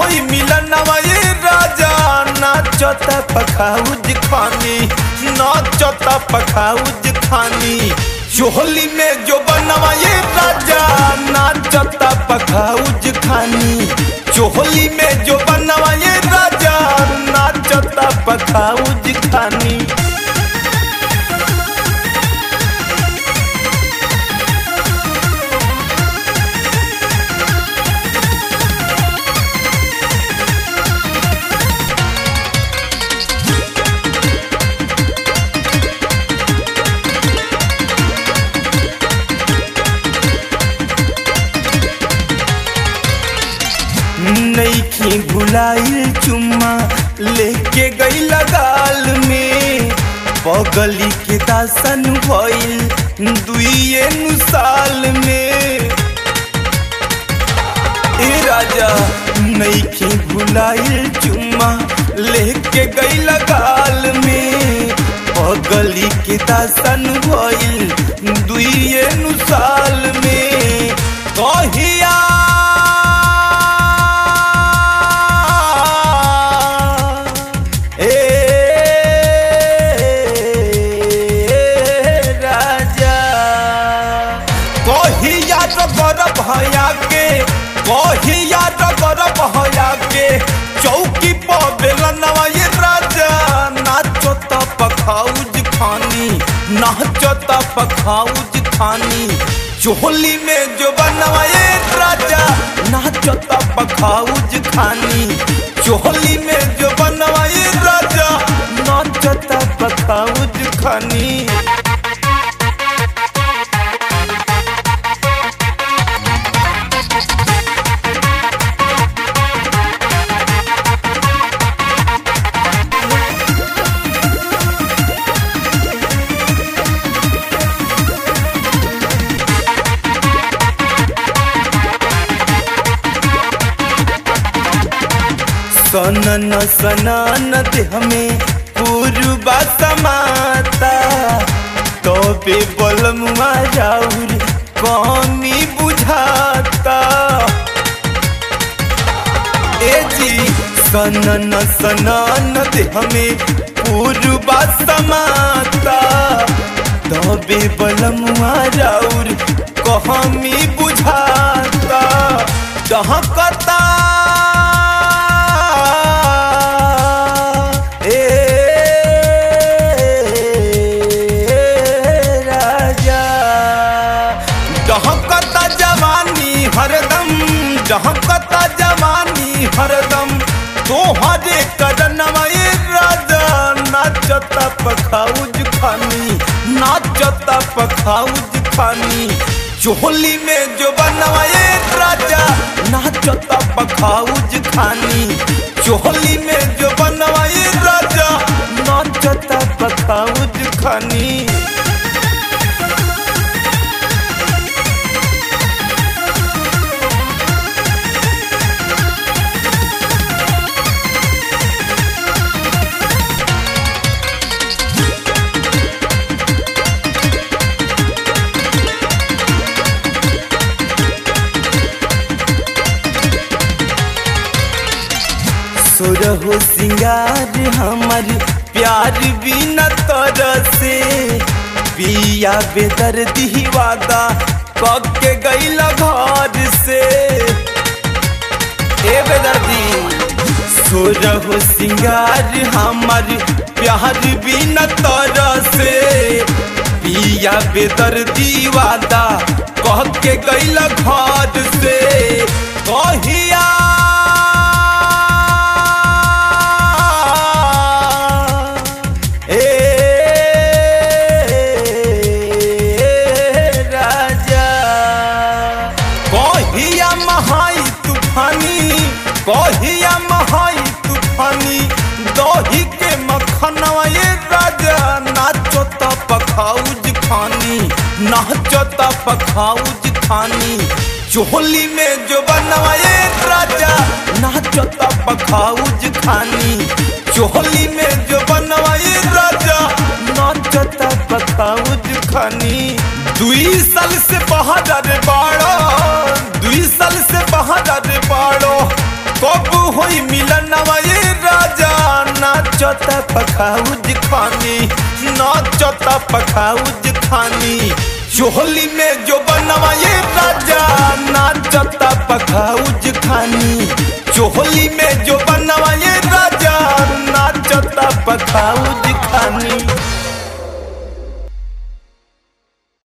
होई मिलनवा ये राजा नाचता पखाउज खानी नाचता पखाउज खानी चोहली में जो बनवा ये राजा नाचता पखाउज खानी चोहली में जो बनवा ये राजा नाचता पखाउज खानी नईखी भुलाइल चुम्मा लेके गई लगाल में पगली के दासन भइल दुइये नु साल में ए राजा नईखी भुलाइल चुम्मा लेके गई लगाल में पगली के दासन भइल दुइये नु साल में कहिया राजा कहिया रबर भया के कहिया रबर भया के चौकी पर बेलनवा ये राजा नाचत पखाउज खानी नाचत पखाउज खानी चोली में जो बनवा ये राजा नाचत पखाउज खानी चोली में जो बनवा ये राजा नाचत पखाउज खानी सनन सनन देह में पूर्वा समाता तबे बलमुआ जाउर कमी बुझाता ए जी सनन सनन देह में पूर्वा समाता तबे बलमुआ जाउर कमी बुझाता दहकता राजा दहकता जवानी हरदम दहकता जवानी हरदम तोहरे करनवा ए राजा नाचता पखाउज खानी नाचता पखाउज खानी चोली में जो बनवा ए राजा नाचता पखाउज खानी चोली में जो बनवा ए राजा नाचता पखाउज खानी सोरहो सिंगार हमर प्यार बिना तर से पिया बेदर वादा कब के गईल घर से ए बेदर्दी सोरहो सिंगार हमर प्यार बिना तर से पिया बेदर वादा कह के गईल घर से कहिया राजा कहिया महाई तूफानी कहिया महाई तूफानी दही के मखनवा ये राजा नाचत पखाउज खानी नाचत पखाउज खानी चोली में जो बनवा ये राजा नाचत पखाउज खानी चोली में जो बनवा ये राजा नाचत पखाउज खानी दुई साल से बाहर रे बाड़ो दुई साल से बाहर रे बाड़ो कब होई मिलनवा ये राजा नाचता पखाउज खानी नाचता पखाउज खानी चोहली में जो बनवा ये राजा नाचता पखाउज खानी चोहली में जो बनवा ये राजा नाचता पखाउज